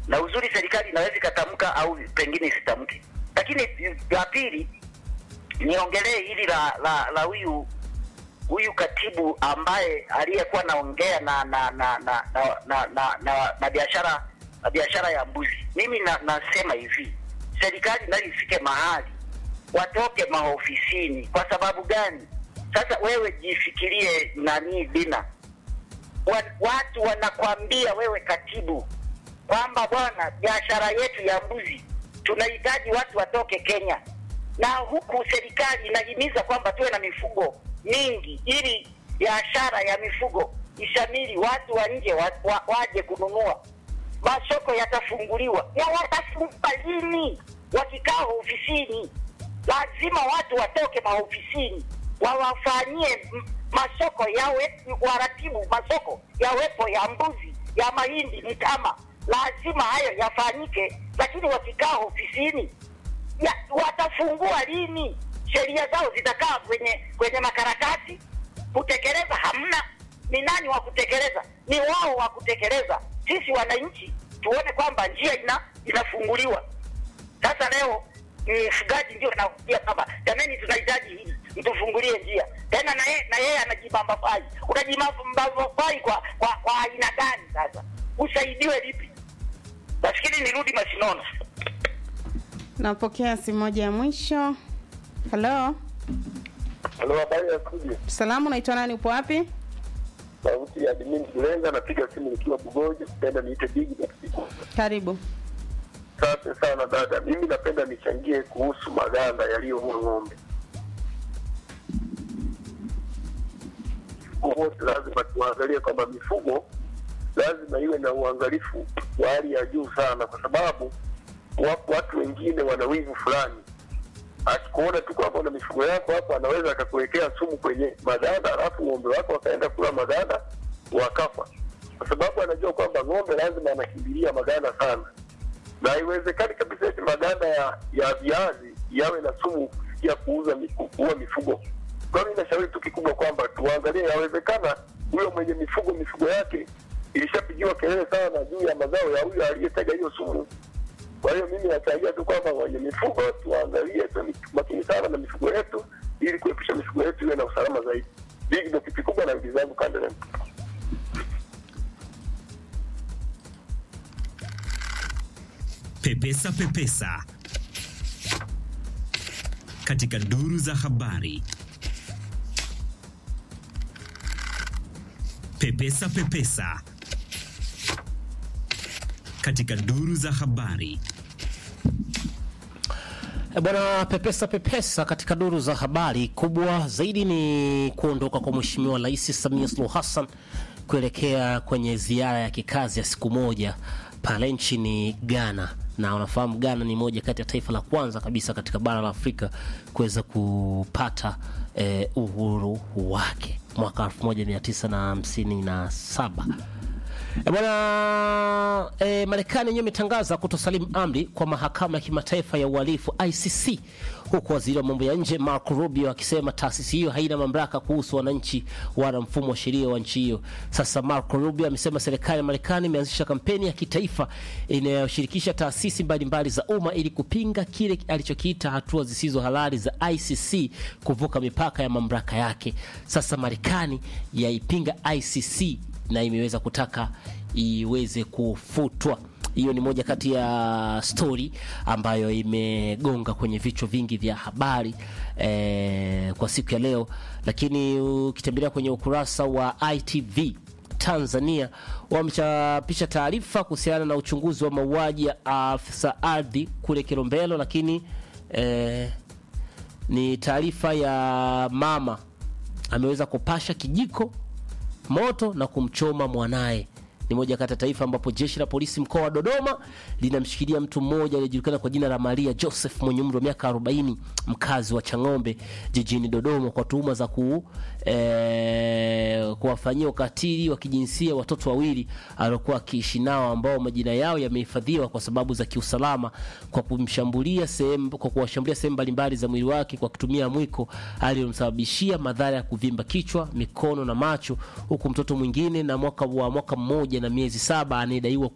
na uzuri serikali inaweza ikatamka au pengine isitamke. Lakini la pili niongelee hili la la la huyu huyu katibu ambaye aliyekuwa naongea na na na na na na, na, na, na biashara na biashara ya mbuzi. Mimi na, nasema hivi, serikali nayo ifike mahali watoke maofisini. Kwa sababu gani? Sasa wewe jifikirie nani Dina, wa, watu wanakwambia wewe katibu kwamba bwana, biashara yetu ya mbuzi tunahitaji watu watoke Kenya, na huku serikali inahimiza kwamba tuwe na mifugo mingi ili biashara ya mifugo ishamili, watu wa nje wa, wa, waje kununua, masoko yatafunguliwa. Na watafungua lini? Wakikaa ofisini, lazima watu watoke maofisini wawafanyie m- masoko yawe, waratibu masoko yawepo ya mbuzi, ya mahindi, mtama, lazima hayo yafanyike, lakini wakikaa ofisini ya, watafungua lini? Sheria zao zitakaa kwenye kwenye makaratasi, kutekeleza hamna. Ni nani wa kutekeleza? Ni wao wa kutekeleza. Sisi wananchi tuone kwamba njia ina inafunguliwa. Sasa leo mfugaji ndio anakuja kwamba jamani, tunahitaji hili, mtufungulie njia tena, na yeye na yeye anajibamba fai. Unajibamba fai kwa kwa kwa aina gani? Sasa usaidiwe lipi? Nafikiri nirudi Masinono. Napokea simu moja ya mwisho. Halo, Halo, habari ya studio. salamu, unaitwa nani? Upo wapi? Sauti ya Admin Kulenga, napiga simu nikiwa Bugoji, napenda niite Big Mexico. Karibu. Asante sana dada, mimi napenda nichangie kuhusu maganda yaliyoua ng'ombe. Wote lazima tuangalie kwamba mifugo lazima iwe na uangalifu wa hali ya juu sana, kwa sababu wapo watu wengine wana wivu fulani akikuona tu kwamba una mifugo yako hapo, anaweza akakuwekea sumu kwenye maganda, alafu ng'ombe wako wakaenda kula maganda wakafa, kwa sababu anajua kwamba ng'ombe lazima anakimbilia maganda sana, na haiwezekani kabisa eti maganda ya ya viazi yawe na sumu kufikia kuuza mi- kuua mifugo. Kwa hiyo nashauri tu kikubwa kwamba tuangalie, yawezekana huyo mwenye mifugo mifugo yake ilishapigiwa kelele sana juu ya mazao ya huyo aliyetega hiyo sumu. Kwa hiyo mimi nachangia tu kwamba wenye mifugo tuangalie tu makini sana na mifugo yetu, ili kuepusha mifugo yetu iwe na usalama zaidi. Hii ndio kitu kikubwa na vitu zangu kanda Pepesa Pepesa katika duru za habari. Pepesa Pepesa katika duru za habari. E Bwana pepesa pepesa katika duru za habari kubwa zaidi ni kuondoka kwa Mheshimiwa Rais Samia Suluhu Hassan kuelekea kwenye ziara ya kikazi ya siku moja pale nchini Ghana, na unafahamu Ghana ni moja kati ya taifa la kwanza kabisa katika bara la Afrika kuweza kupata eh, uhuru wake mwaka 1957. E bwana e, Marekani yenyewe imetangaza kutosalimu amri kwa mahakama ya kimataifa ya uhalifu ICC, huku waziri wa mambo ya nje Marco Rubio akisema taasisi hiyo haina mamlaka kuhusu wananchi wala mfumo wa sheria wa nchi hiyo. Sasa Marco Rubio amesema serikali ya Marekani imeanzisha kampeni ya kitaifa inayoshirikisha taasisi mbalimbali za umma ili kupinga kile alichokiita hatua zisizo halali za ICC kuvuka mipaka ya mamlaka yake. Sasa Marekani yaipinga ICC na imeweza kutaka iweze kufutwa. Hiyo ni moja kati ya stori ambayo imegonga kwenye vichwa vingi vya habari eh, kwa siku ya leo, lakini ukitembelea kwenye ukurasa wa ITV Tanzania wamechapisha taarifa kuhusiana na uchunguzi wa mauaji ya afisa ardhi kule Kilombero, lakini eh, ni taarifa ya mama ameweza kupasha kijiko moto na kumchoma mwanaye. Ni moja kati ya taifa ambapo jeshi la polisi mkoa wa Dodoma linamshikilia mtu mmoja aliyejulikana kwa jina la Maria Joseph mwenye umri wa miaka 40 mkazi wa Chang'ombe jijini Dodoma kwa tuhuma za ku, eh, kuwafanyia ukatili wa kijinsia watoto wawili aliokuwa akiishi nao ambao majina yao yamehifadhiwa kwa sababu za kiusalama kwa kumshambulia sehemu kwa kuwashambulia sehemu mbalimbali za mwili wake kwa kutumia mwiko aliyomsababishia madhara ya kuvimba kichwa, mikono na macho, huku mtoto mwingine na mwaka wa mwaka mmoja na miezi saba anayedaiwa